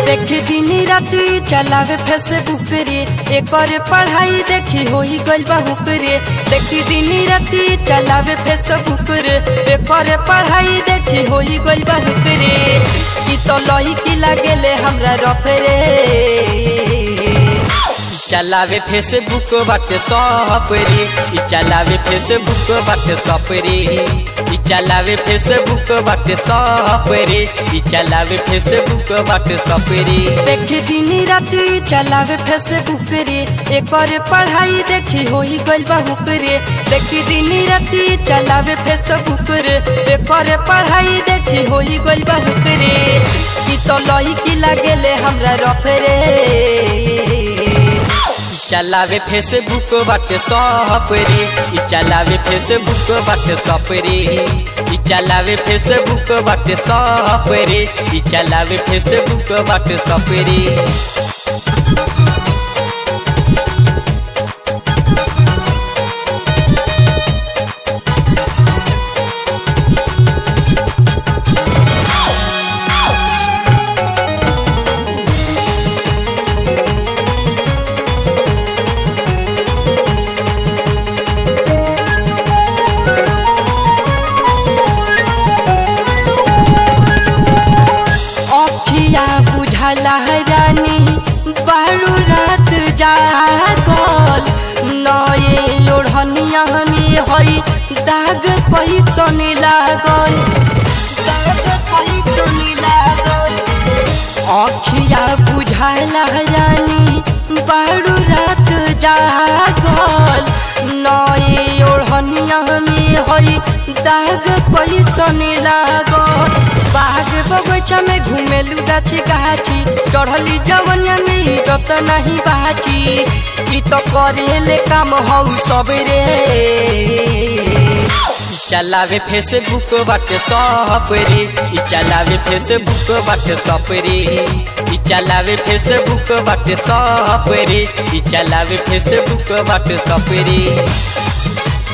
देखी दिन राति चलावे फेसबुक रे एकर पढ़ाई देखी होई गइल बहुक रे देखी दिन राति चलावे फेसबुक रे एकर पढ़ाई देखी होई गइल बहुक रे ई तो लही की लागेले हमरा रफे रे चलावे फेसबुक बाटे सब रे ई चलावे फेसबुक बाटे सब रे ई चलावे फेसबुक बाटे सब रे ई चलावे फेसबुक बाटे सब रे देखी दिन राति चलावे फेसबुक रे एकर पढ़ाई देखी होई गइल बहुक रे देखी दिन राति चलावे फेसबुक रे एकर पढ़ाई देखी होई गइल बहुक रे ई तो लही की लागेले हमरा रफे रे चलावे फेसबुक बाटे सब रे ई चलावे फेसबुक बाटे सब रे ई चलावे फेसबुक बाटे सब रे ई चलावे फेसबुक बाटे सब रे अखिया बुझला रानी बारू रात जागल नए ओढ़निया में हई दाग पैसन लागल दाग पैसन लागल अखिया बुझला रानी बारू रात जागल नए ओढ़निया में हई दाग पैसन लागल बाग बगैचा में घूमेलू गाछी गाछी चढ़ली जवनिया में इज्जत नहीं बाची ई तो करेले काम हौ सबरे चलावे फेसबुक बाटे सब रे ई चलावे फेसबुक बाटे सब रे ई चलावे फेसबुक बाटे सब रे ई चलावे फेसबुक बाटे सब रे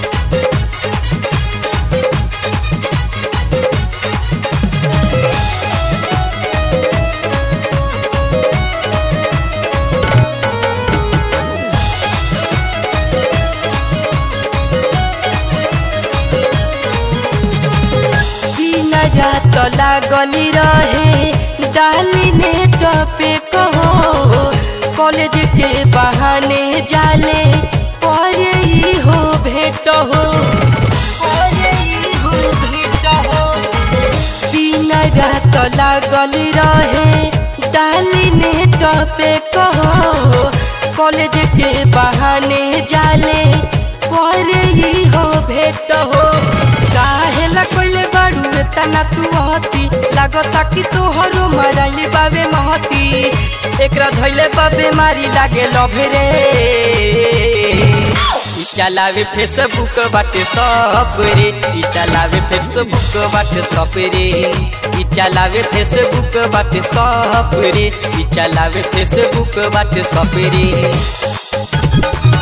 दिन रात लागली रहे डाली ने टपे कहो कॉलेज के बहाने जाले करे ही हो भेट हो करे ही हो भेट हो दिन रात लागली रहे डाली ने टपे कहो कॉलेज के बहाने जाले करे ही हो भेट हो काहेला कोइले बाड़ू तना तू हती लागता कि तोहरो मराइले बाबे महती एकरा धैले बाबे मारी लागे लभरे ई चलावे फेसबुक बाटे सब रे ई चलावे फेसबुक बाटे सब रे ई चलावे फेसबुक बाटे सब रे ई चलावे फेसबुक बाटे सब रे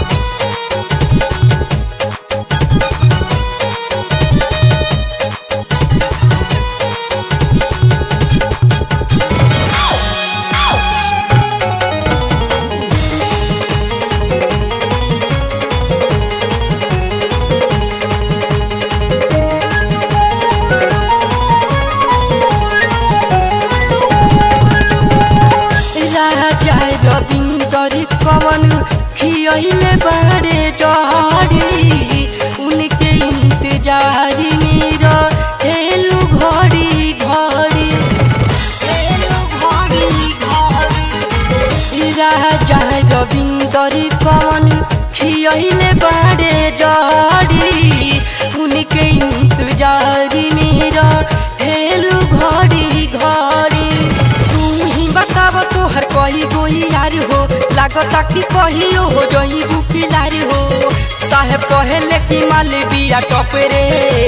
राजा रविंदर कवन खियले बारे जहरी उनके इंतजार में हेलू घड़ी घड़ी हेलू घड़ी घड़ी राजा रविंदर कवन खियले बारे जहरी उनके इंतजार में हेलू घड़ी घड़ी तू ही बताब तोहर कही गोई यार हो लागता कि कहियो हो जई बुकिलार हो साहेब कहेले कि माल बिया टपरे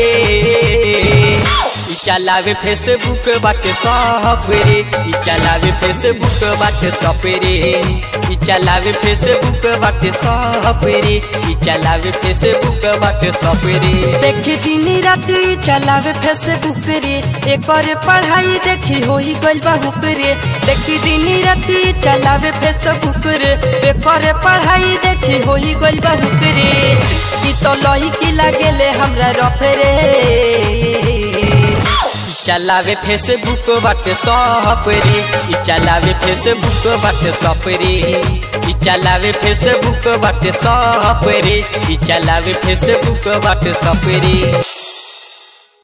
ई चलावे फेसबुक बाटे सब रे ई चलावे फेसबुक बाटे सब रे ई चलावे फेसबुक बाटे सब रे ई चलावे फेसबुक बाटे सब रे देखी दिन राति चलावे फेसबुक रे एक बार पढ़ाई देखी होई गइल बहुक रे देखी दिन राति चलावे फेसबुक रे एक बार पढ़ाई देखी होई गइल बहुक रे ई तो लही की लागेले हमरा रफे रे चलावे फेसबुक बाटे सब रे ई चलावे फेसबुक बाटे सब रे ई चलावे फेसबुक बाटे सब रे ई चलावे फेसबुक बाटे सब रे